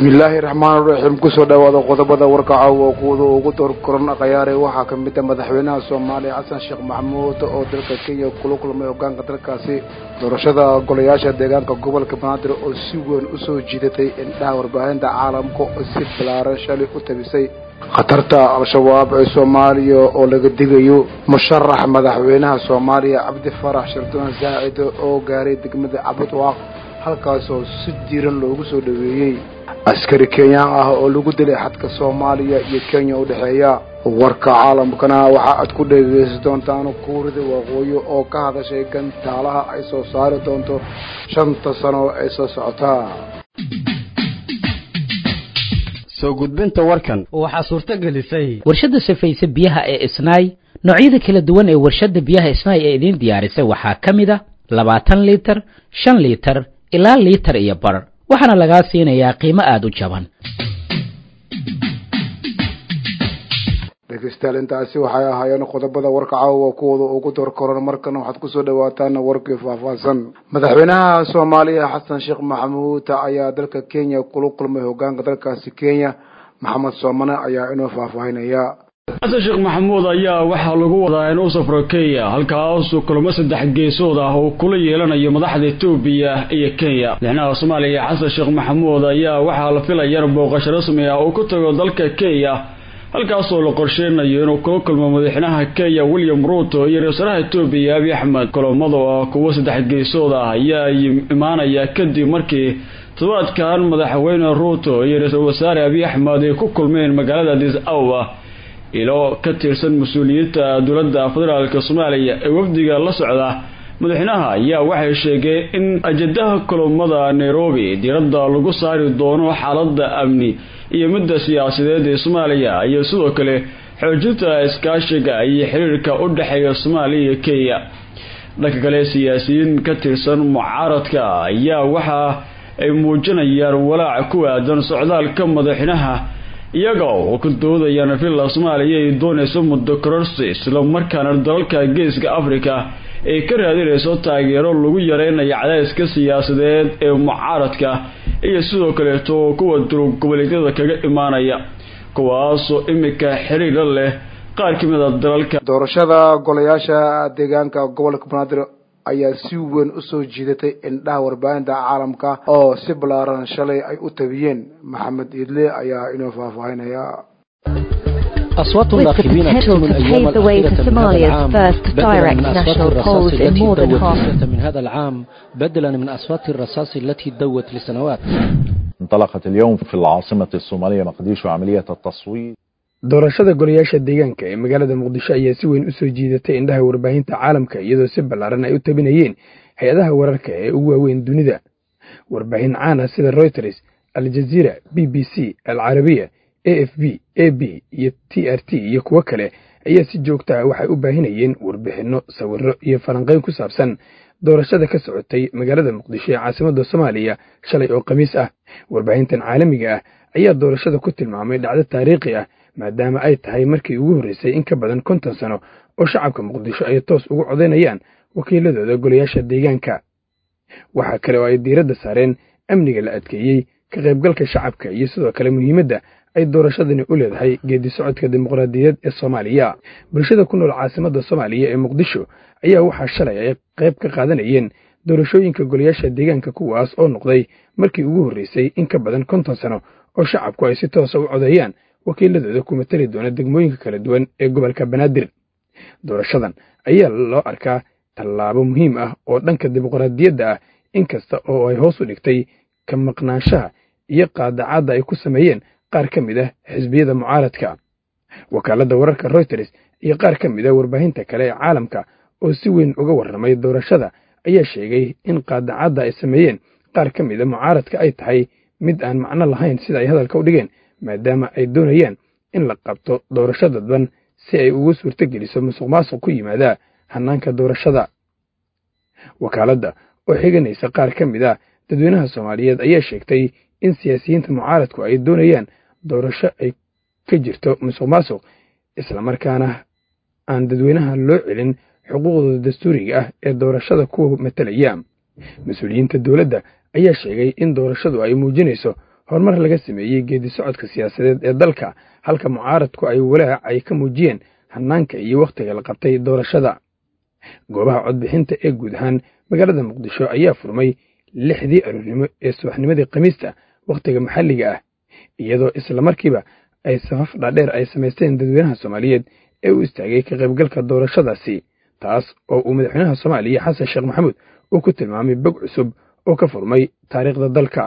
bismillaahi raxmaan raxiim kusoo dhawaada qodobada warka caawa kuwada ugu door koran khayaare waxaa ka mid a madaxweynaha soomaaliya xasan sheekh maxamuud oo dalka kenya kula kulmay hogaanka dalkaasi doorashada golayaasha deegaanka gobolka banaadir oo si weyn usoo jiidatay indhaha warbaahinta caalamka oo si balaaran shalay u tabisay khatarta al-shabaab ee soomaaliya oo laga digayo musharax madaxweynaha soomaaliya cabdi farax shardoon saacid oo gaaray degmada cabudwaaq halkaasoo si diiran loogu soo dhaweeyey askari kenyaan ah oo lagu dilay xadka soomaaliya iyo kenya u dhexeeya warka caalamkana waxa aad ku dhegeysan doontaan kuurida waqooyi oo ka hadashay gantaalaha ay soo saari doonto shanta sano ee soo socotaa soo gudbinta warkan waxaa suurto gelisay warshadda safayse biyaha ee isnaay noocyada kala duwan ee warshadda biyaha isnaay ee idiin diyaarisay waxaa ka mid a labaatan liitar shan liitar ilaa liitar iyo bar waxaana lagaa siinayaa qiimo aada u jaban dhegeystayaal intaasi waxay ahaayeen qodobada warka caawa kuwooda ugu door koran markana waxaad kusoo dhawaataan warkii faahfaahsan madaxweynaha soomaaliya xasan sheekh maxamuud ayaa dalka kenya kula kulmay hogaanka dalkaasi kenya maxamed soomane ayaa inoo faahfaahinaya xasan sheekh maxamuud ayaa waxaa lagu wadaa inuu safro kenya halkaasuu kulamo saddex geesood ah uu kula yeelanayo madaxda etoobiya iyo kenya madaxweynaha soomaaliya xasan sheekh maxamuud ayaa waxaa la filaya booqasho rasmi ah uu ku tago dalka kenya halkaasoo la qorsheynayo inuu kula kulmo madaxweynaha kenya william ruuto iyo ra-iisalaha etoobiya abiy axmed kulamada oo kuwo saddex geesood ah ayaa imaanaya kadib markii todobaadkan madaxweyne ruuto iyo ra-iisul wasaare abiy axmed ay ku kulmeen magaalada adis awa ilo ka tirsan mas-uuliyiinta dowladda federaalka soomaaliya ee wafdiga la socda madaxweynaha ayaa waxay sheegeen in ajadaha kulamada nairobi diiradda lagu saari doono xaaladda amni iyo midda siyaasadeed ee soomaaliya iyo sidoo kale xoojinta iskaashiga iyo xiriirka u dhexeeya soomaaliya iyo kenya dhanka kale siyaasiyiin ka tirsan mucaaradka ayaa waxa ay muujinayaan walaac ku aadan socdaalka madaxweynaha iyaga oo ku doodayaan villa soomaaliya ay doonayso muddo kororsi isla markaana dalalka geeska africa ay ka raadinayso taageero lagu yareynayo cadayska siyaasadeed ee mucaaradka iyo sidoo kaleeto kuwa durug goboleedyada kaga imaanaya kuwaasoo imika xiriira leh qaar ka mid a dalalka doorashada golayaasha deegaanka gobolka banaadir ayaa si weyn usoo jiidatay indhaha warbaahinta caalamka oo si ballaaran shalay ay u tabiyeen maxamed iidle ayaa inoo faahfaahinaya أصوات الناخبين تكون الأيام الأخيرة من هذا العام بدلا من أصوات الرصاص التي دوت من هذا العام بدلا من أصوات الرصاص التي دوت لسنوات انطلقت اليوم في العاصمة الصومالية مقديشو عملية التصويت doorashada golayaasha deegaanka ee magaalada muqdisho ayaa si weyn usoo jiidatay indhaha warbaahinta caalamka iyadoo si ballaaran ay u tabinayeen hay-adaha wararka ee ugu waaweyn dunida warbaahin caan ah sida reuters aljaziira b b c alcarabiya a f b a b iyo t r t iyo kuwo kale ayaa si joogta ah waxay u baahinayeen warbixinno sawirro iyo falanqayn ku saabsan doorashada ka socotay magaalada muqdisho ee caasimadda soomaaliya shalay oo khamiis ah warbaahintan caalamiga ah ayaa doorashada ku tilmaamay dhacdo taariikhi ah maadaama ay tahay markii ugu horreysay in ka badan konton sano oo shacabka muqdisho ay toos ugu codaynayaan wakiiladooda golayaasha deegaanka waxaa kale oo ay diiradda saareen amniga la adkeeyey ka qaybgalka shacabka iyo sidoo kale muhiimadda ay doorashadani u leedahay geedi socodka dimuqraadiyadeed ee soomaaliya bulshada ku nool caasimadda soomaaliya ee muqdisho ayaa waxaa shalay ay qayb ka qaadanayeen doorashooyinka golayaasha deegaanka kuwaas oo noqday markii ugu horreysay in ka badan konton sano oo shacabku ay si toosa u codeeyaan wakiiladooda ku matali doona degmooyinka kala duwan ee gobolka banaadir doorashadan ayaa loo arkaa tallaabo muhiim ah oo dhanka dimuqraadiyadda ah inkasta oo ay hoos u dhigtay ka maqnaanshaha iyo qaadacadda ay ku sameeyeen qaar ka mid ah xisbiyada mucaaradka wakaaladda wararka reuters iyo qaar ka mid ah warbaahinta kale ee caalamka oo si weyn uga warramay doorashada ayaa sheegay in qaadacadda ay sameeyeen qaar ka mid a mucaaradka ay tahay mid aan macno lahayn sida ay hadalka u dhigeen maadaama ay doonayaan in la qabto doorasho dadban si ay ugu suurto geliso musuq maasuq ku yimaada hannaanka doorashada wakaaladda oo xiganaysa qaar ka mid ah dadweynaha soomaaliyeed ayaa sheegtay in siyaasiyiinta mucaaradku ay doonayaan doorasho ay ka jirto musuq maasuq islamarkaana aan dadweynaha loo celin xuquuqdooda dastuuriga ah ee doorashada kuwa matalaya mas-uuliyiinta dowladda ayaa sheegay in doorashadu ay muujinayso horumar laga sameeyey geedi socodka siyaasadeed ee dalka halka mucaaradku ay walaac ay ka muujiyeen hanaanka iyo wakhtiga la qabtay doorashada goobaha codbixinta ee guud ahaan magaalada muqdisho ayaa furmay lixdii aroornimo ee subaxnimadii khamiista wakhtiga maxalliga ah iyadoo islamarkiiba ay safaf dhaadheer ay samaysteen dadweynaha soomaaliyeed ee u istaagay ka qaybgalka doorashadaasi taas oo uu madaxweynaha soomaaliya xasan sheekh maxamuud uu ku tilmaamay bog cusub oo ka furmay taariikhda dalka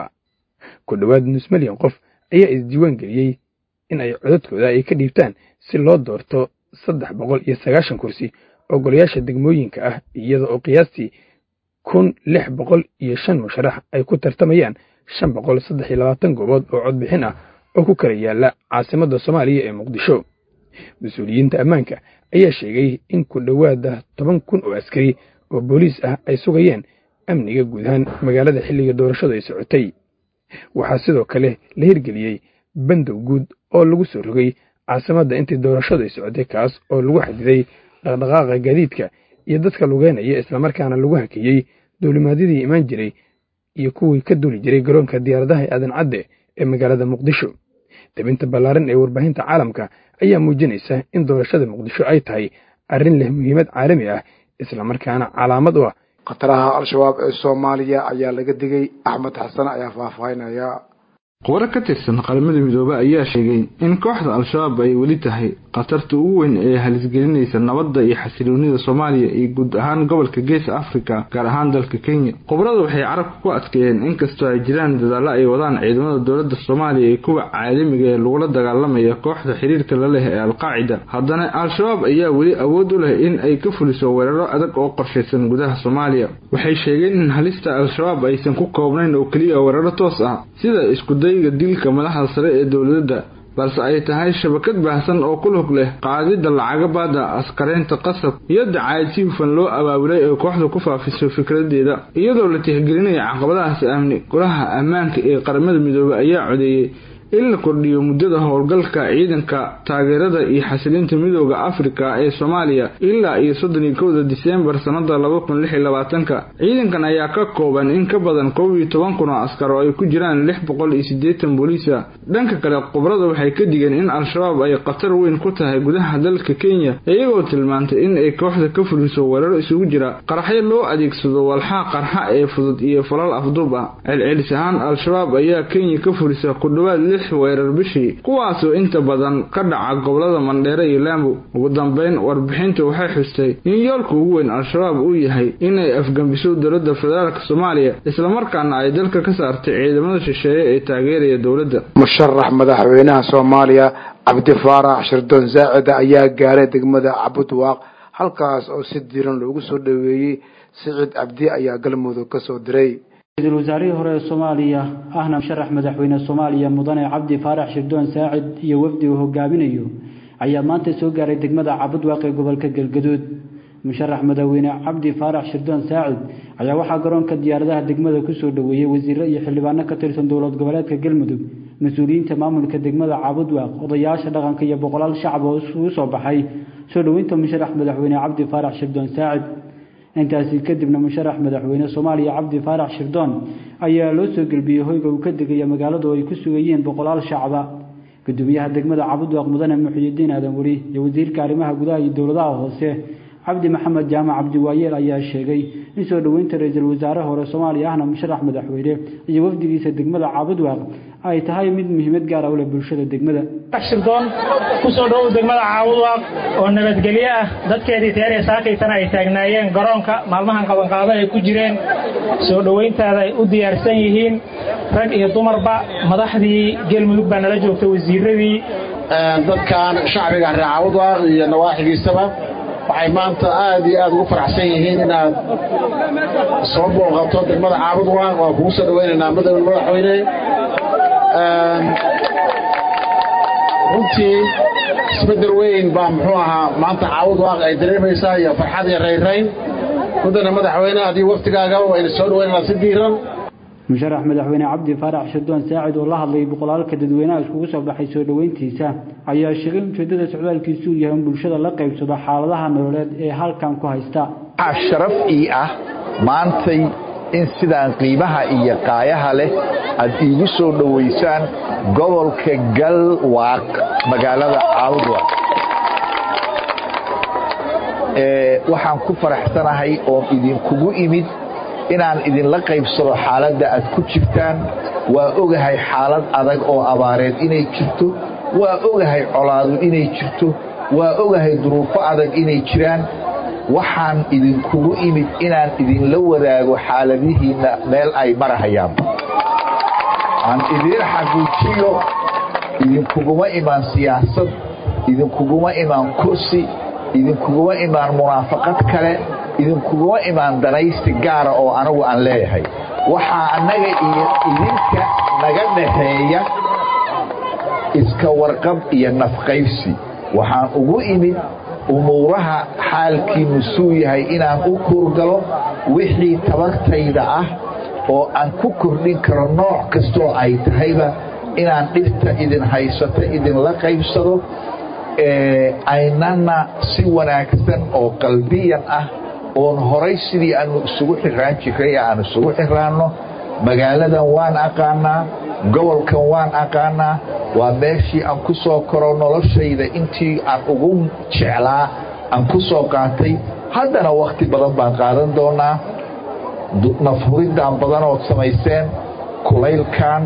ku dhowaad nus milyan qof ayaa isdiiwaan geliyey in ay codadkooda ay ka dhiibtaan si loo doorto saddex boqol iyo sagaashan kursi oo golayaasha degmooyinka ah iyada oo qiyaastii kun lix boqol iyo shan musharax ay ku tartamayaan shan boqol saddex iyo labaatan goobood oo codbixin ah oo ku kala yaalla caasimadda soomaaliya ee muqdisho mas-uuliyiinta ammaanka ayaa sheegay in ku dhowaada toban kun oo askari oo booliis ah ay sugayeen amniga guud ahaan magaalada xilliga doorashadu ay socotay waxaa sidoo kale la hirgeliyey bandow guud oo lagu soo rogay caasimadda intii doorashadu ay socotay kaas oo lagu xadiday dhaqdhaqaaqa gaadiidka iyo dadka lugeynaya islamarkaana lagu hakeeyey duulimaadyadii imaan jiray iyo kuwii ka duuli jiray garoonka diyaaradaha aadan cadde ee magaalada muqdisho debinta ballaaran ee warbaahinta caalamka ayaa muujinaysa in doorashada muqdisho ay tahay arrin leh muhiimad caalami ah islamarkaana calaamad u ah khataraha al-shabaab ee soomaaliya ayaa laga digay axmed xasan ayaa faahfaahinaya qubaro ka tirsan qaramada midoobe ayaa sheegay in kooxda al-shabaab ay weli tahay khatarta ugu weyn ee halisgelinaysa nabadda iyo xasiloonida soomaaliya iyo guud ahaan gobolka geeska afrika gaar ahaan dalka kenya khubarada waxay carabka ku adkeeyeen inkastoo ay jiraan dadaallo ay wadaan ciidamada dowladda soomaaliya iyo kuwa caalamiga ee lagula dagaalamaya kooxda xiriirka la leh ee alqaacida haddana al-shabaab ayaa weli awood u leh in ay ka fuliso weeraro adag oo qorshaysan gudaha soomaaliya waxay sheegeen in halista al-shabaab aysan ku koobnayn oo keliya weeraro toos ah sida iskuday dilka madaxda sare ee dowladda balse ay tahay shabakad baahsan oo ku lug leh qaadida lacaga baada askareynta qasab iyo dacaayad si hufan loo abaabulay ee kooxda ku faafiso fikradeeda iyadoo la tixgelinaya caqabadahaasi amni golaha ammaanka ee qaramada midoobey ayaa codeeyey in la kordhiyo muddada howlgalka ciidanka taageerada iyo xasilinta midooda afrika ee soomaaliya ilaa iyo soddon iyo kowda diseembar sannada laba kun lix iyo labaatanka ciidankan ayaa ka kooban in ka badan kow iyo toban kun oo askar oo ay ku jiraan lix boqol iyo siddeetan booliisa dhanka kale khubrada waxay ka digeen in al-shabaab ay khatar weyn ku tahay gudaha dalka kenya iyagoo tilmaantay in ay kooxda ka fuliso weeraro isugu jira qaraxyo loo adeegsado walxaa qarxa ee fudud iyo falal afduub ah celcelis ahaan al-shabaab ayaa kenya ka fulisa ku dhowaad weerar bishii kuwaasoo inta badan ka dhaca gobolada mandheere iyo laambo ugu dambeyn warbixinta waxay xustay in yoolka ugu weyn al-shabaab uu yahay inay afgambiso dowladda federaalk soomaaliya islamarkaana ay dalka ka saartay ciidamada shisheeye ee taageeraya dowladda musharax madaxweynaha soomaaliya cabdi faarax shirdoon saacida ayaa gaaray degmada cabudwaaq halkaas oo si diiran loogu soo dhoweeyey siciid cabdi ayaa galmudug ka soo diray ra-iisul wasaarihii hore ee soomaaliya ahna musharax madaxweyne soomaaliya mudane cabdi faarax shirdoon saacid iyo wafdi uu hogaaminayo ayaa maanta soo gaaray degmada cabudwaaq ee gobolka galgaduud musharax madaxweyne cabdi faarax shirdoon saacid ayaa waxaa garoonka diyaaradaha degmada kusoo dhoweeyey wasiiro iyo xildhibaano ka tirsan dowlad goboleedka galmudug mas-uuliyiinta maamulka degmada cabudwaaq odayaasha dhaqanka iyo boqolaal shacab oo isugu soo baxay soo dhoweynta musharax madaxweyne cabdi faarax shirdoon saacid intaasi kadibna musharax madaxweyne soomaaliya cabdi faarax shirdoon ayaa loo soo gelbiyey hoyga uu ka degaya magaaladu ay ku sugayeen boqolaal shacaba gudoomiyaha degmada cabudwaaq mudane muxiyidiin aadan weli iyo wasiirka arrimaha gudaha iyo dowladaha hoose cabdi maxamed jaamac cabdiwaayeel ayaa sheegay in soo dhoweynta ra-iisul wasaare hore soomaaliya ahna musharax madaxweyne iyo wafdigiisa degmada cabudwaaq ay tahay mid muhiimad gaara u leh bulshada degmada shirdoon kusoo dhowow degmada caawudwaaq oo nabadgelyo ah dadkeedii teeree saakaysana ay taagnaayeen garoonka maalmahan qabanqaado ay ku jireen soo dhoweyntaada ay u diyaarsan yihiin rag iyo dumarba madaxdii galmudug baa nala joogta wasiiradii dadkan shacbiga reer caawudwaaq iyo nawaaxigiisaba waxay maanta aad iyo aad ugu faraxsan yihiin inaad soo booqato degmada caabudwaaq waan kugu soo dhaweynaynaa madaxweyne madaxweyne runtii isbedel weyn baa muxuu ahaa maanta caabudwaaq ay dareemaysaa iyo farxad iyo rayrayn mudane madaxweyne haddii waftigaaga wayna soo dhaweynaynaa si diiran musharax madaxweyne cabdi faarax shirdoon saacid oo la hadlayay boqolaalka dadweynaha iskugu soo baxay soo dhoweyntiisa ayaa sheegay ujeedada socdaalkiisu uu yahay in bulshada la qaybsado xaaladaha nololeed ee halkan ku haysta waxaa sharaf ii ah maantay in sidaan qiimaha iyo qaayaha leh aad iigu soo dhowaysaan gobolka galwaaq magaalada caawdwaaq waxaan ku faraxsanahay oon idinkugu imid inaan idinla qaybsado xaaladda aad ku jirtaan waa ogahay xaalad adag oo abaareed inay jirto waa ogahay colaadu inay jirto waa ogahay duruufo adag inay jiraan waxaan idinkugu imid inaan idinla wadaago xaaladihiinna meel ay marahayaanba aan idiin xaqiijiyo idinkuguma imaan siyaasad idinkuguma imaan kursi idinkuguma imaan munaafaqad kale idinkuguma imaan danaysi gaara oo anagu aan leeyahay waxaa annaga iyo idinka naga dhaxeeya iska warqab iyo nafqaybsi waxaan ugu imid umuuraha xaalkiinnu suu yahay inaan u kuurgalo wixii tabartayda ah oo aan ku kordhin karo nooc kastoo ay tahayba inaan dhibta idin haysato idinla qaybsado aynana si wanaagsan oo qalbiyan ah oon horay sidii aanu isugu xiraan jiray aan isugu xiraanno magaaladan waan aqaanaa gobolkan waan aqaanaa waa meeshii aan ku soo koro noloshayda intii aan ugu jeclaa aan ku soo qaatay haddana wakhti badan baan qaadan doonaa nafhuriddan badanood samayseen kulaylkan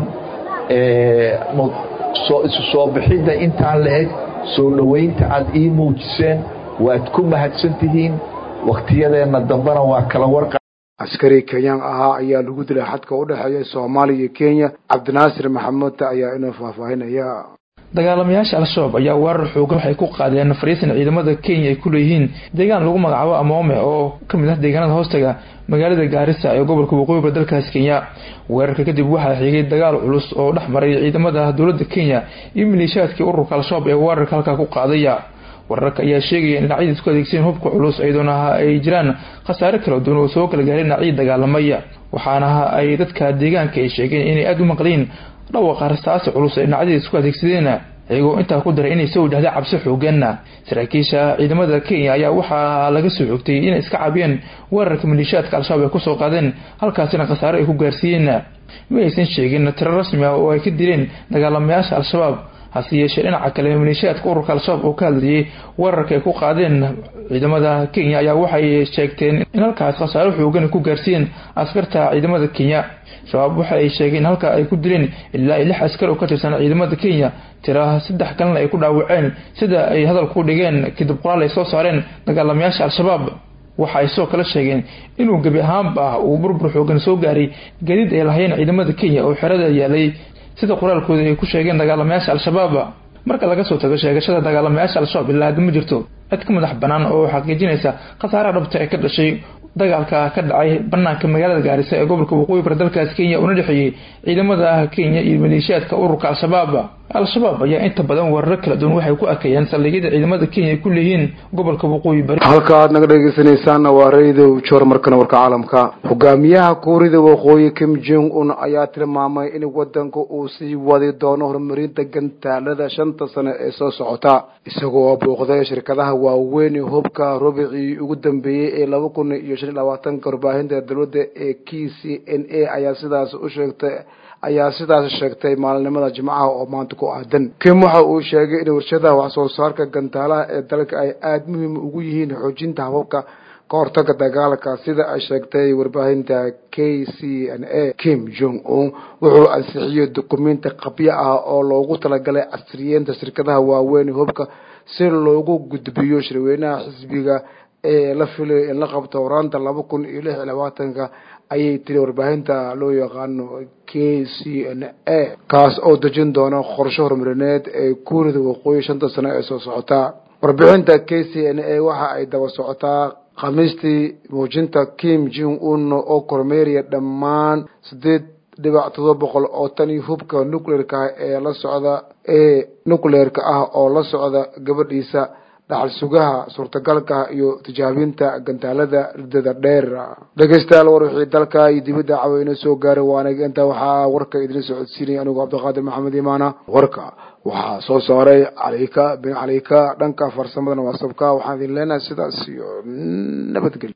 isu soo bixidda intaan la eg soo dhowaynta aad ii muujiseen waad ku mahadsan tihiin wakhtiyadeenna dambena waa kala warqa askari kenyaan ahaa ayaa lagu dilay xadka u dhexeeya soomaaliya iyo kenya cabdinaasir maxamuud ayaa inoo faahfaahinaya dagaalamayaasha al-shabaab ayaa weerar xoogan waxay ku qaadeen fariisan ciidamada kenya ay ku leeyihiin deegaan lagu magacaabo amoome oo ka mid ah deegaanada hoostaga magaalada gaarisa ee gobolka waqooyiba dalkaas kenya weerarka kadib waxaa xigay dagaal culus oo dhex maray ciidamada dowladda kenya iyo maleeshiyaadkii ururka al-shabaab ee weerarka halkaa ku qaadaya wararka ayaa sheegaya in dhinacyada isku adeegsayen hubka culus iyadoona ay jiraan khasaare kala duwan oo soo kala gaaray dhinacyada dagaalamaya waxaana ay dadka deegaanka ay sheegeen inay aada u maqliin dhawaqa rasaasi culus ee dhinacyada isku adeegsadeen iyagoo intaa ku daray inay soo wajahday cabsi xooganna saraakiisha ciidamada kenya ayaa waxaa laga soo xogtay inay iska caabiyeen weerarka maleeshiyaadka al-shabaab ay kusoo qaadeen halkaasina khasaare ay ku gaarsiiyeen ma aysan sheegin tiro rasmi ah oo ay ka dileen dagaalamayaasha al-shabaab hase yeeshee dhinaca kale maleeshiyaadka ururka al-shabaab oo ka hadlayay weerarka ay ku qaadeen ciidamada kenya ayaa waxay sheegteen in halkaas khasaaro xoogan ku gaarsiiyeen askarta ciidamada kenya shabaab waxa ay sheegeen in halka ay ku dileen ilaa lix askar oo ka tirsan ciidamada kenya tira saddex kalena ay ku dhaawaceen sida ay hadalku dhigeen kadib qoraal ay soo saareen dagaalamayaasha al-shabaab waxa ay sidoo kale sheegeen inuu gebi ahaanba uu burbur xoogan soo gaaray gadiid ay lahayeen ciidamada kenya oo xerada yaalay sida qoraalkooda ay ku sheegeen dagaalamayaasha al-shabaab marka laga soo tago sheegashada dagaalamayaasha al-shabaab ilaa hadda ma jirto cid ka madax bannaan oo xaqiijinaysa khasaaraha dhabta ee ka dhashay dagaalka ka dhacay banaanka magaalada gaarisa ee gobolka waqooyi bar dalkaas kenya una dhexeeyey ciidamada kenya iyo maleeshiyaadka ururka al-shabaab al-shabaab ayaa inta badan weeraro kala duwan waxay ku arkayeen saldhigyada ciidamada kenya ay ku leeyihiin gobolka waqooyi bari halka aad naga dhegeysanaysaanna waa radio joor markana warka caalamka hogaamiyaha kuurida waqooyi kim jong un ayaa tilmaamay in wadanka uu sii wadi doono horumarinta gantaalada shanta sano ee soo socota isagoo booqday shirkadaha waaweyn hubka rubicii ugu dambeeyey ee laba kun iyo shan iyo labaatanka warbaahinta dowladda ee k c n a ayaa sidaas u sheegtay ayaa sidaas sheegtay maalinimada jimcaha oo maanta ku aadan kim waxa uu sheegay in warshadaha wax soo saarka gantaalaha ee dalka ay aada muhiim ugu yihiin xoojinta hababka ka hortaga dagaalka sida ay sheegtay warbaahinta k c n a kim jong un wuxuu ansixiyey dukumenti qabyo ah oo loogu talagalay casriyeenta shirkadaha waaweyn hubka si loogu gudbiyo shirweynaha xisbiga ee la filayo in la qabto horaanta laba kun iyo lix iyo labaatanka ayay tiri warbaahinta loo yaqaano k c n a kaas oo dejin doona qorshe horumarineed ee kuurida waqooyi shanta sano ee soo socota warbixinta k c n a waxa ay daba socotaa khamiistii muujinta kim jong un oo kormeeraya dhammaan sideed dhibac todoba boqol oo tan iyo hubka nucleerka ee la socda ee nucleerka ah oo la socda gabadhiisa dhaxal sugaha suurtagalka iyo tijaabinta gantaalada ridada dheer dhegeystayaal war wixii dalka iyo dibadda caweyne soo gaaray waanag intaa waxaa warka idin socodsiinaya anigoo cabdiqaadir maxamed imaana warka waxaa soo saaray calika bin calika dhanka farsamadana waasabka waxaan idin leenahay sidaas iyo nabadgelyo